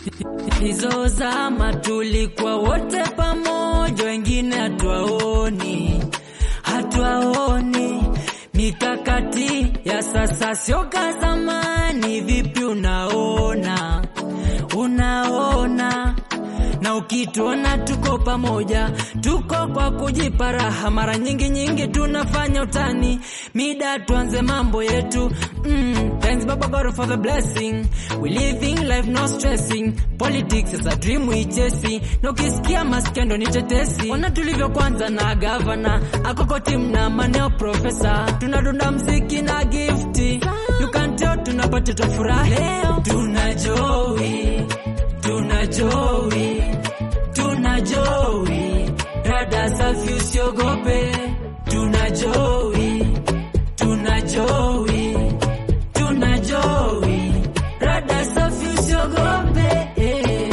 hizo zama tulikuwa wote pamoja, wengine hatuwaoni, hatuwaoni. Mikakati ya sasa sio ka zamani. Vipi unaona, unaona na ukituona tuko pamoja, tuko kwa kujipa raha. Mara nyingi nyingi tunafanya utani, mida tuanze mambo yetu. Mm, thanks Baba God for the blessing, we living life no stressing. Politics is a dream we chasing, na ukisikia maskendo ni tetesi. Ona tulivyo kwanza na gavana akoko team na maneo profesa, tunadunda mziki na gifti, you can tell tunapata tafurahi leo, tuna joy tuna joy, tuna joy, rada safi usiogope, tuna joy, tuna joy, tuna joy, rada safi usiogope. eh.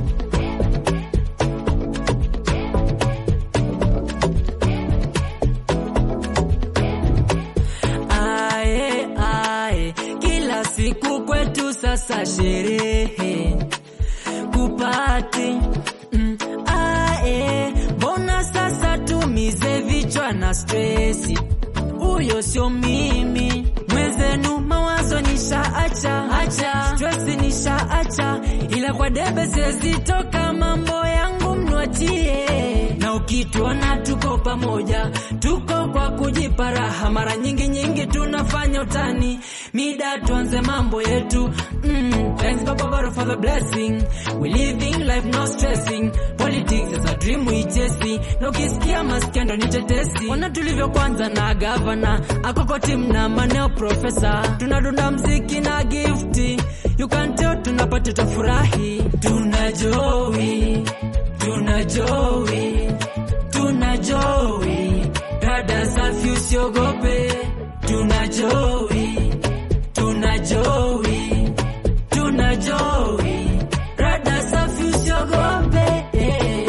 Ae, ae, kila siku kwetu sasa sherehe kupati mm, ae, mbona sasa tumize vichwa na stresi? Huyo sio mimi mwenzenu, mawazo nishaacha acha, stresi nishaacha, ila kwa debe siwezi toka, mambo yangu mnwachie, na ukituona tuko pamoja, tuko kwa kujipa raha, mara nyingi nyingi tunafanya utani, mida tuanze mambo yetu mm, thanks Baba God for the blessing, we living life no stressing, politics is a dream we chasing, na ukisikia maskendo ni tetesi, ona tulivyo kwanza na gavana akoko team na maneo profesa, tunadunda mziki na gifti, you can tell tunapata tafurahi, tuna joy, tuna joy, tuna joy, dada safi usiogope, tuna joy, tuna joy, tuna joy, rada safi usiogope. eh.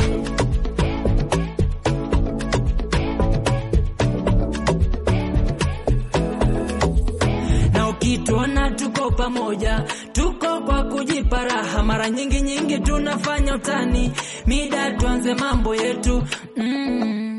na ukituona tuko pamoja, tuko kwa kujipa raha, mara nyingi nyingi tunafanya utani, mida tuanze mambo yetu mm.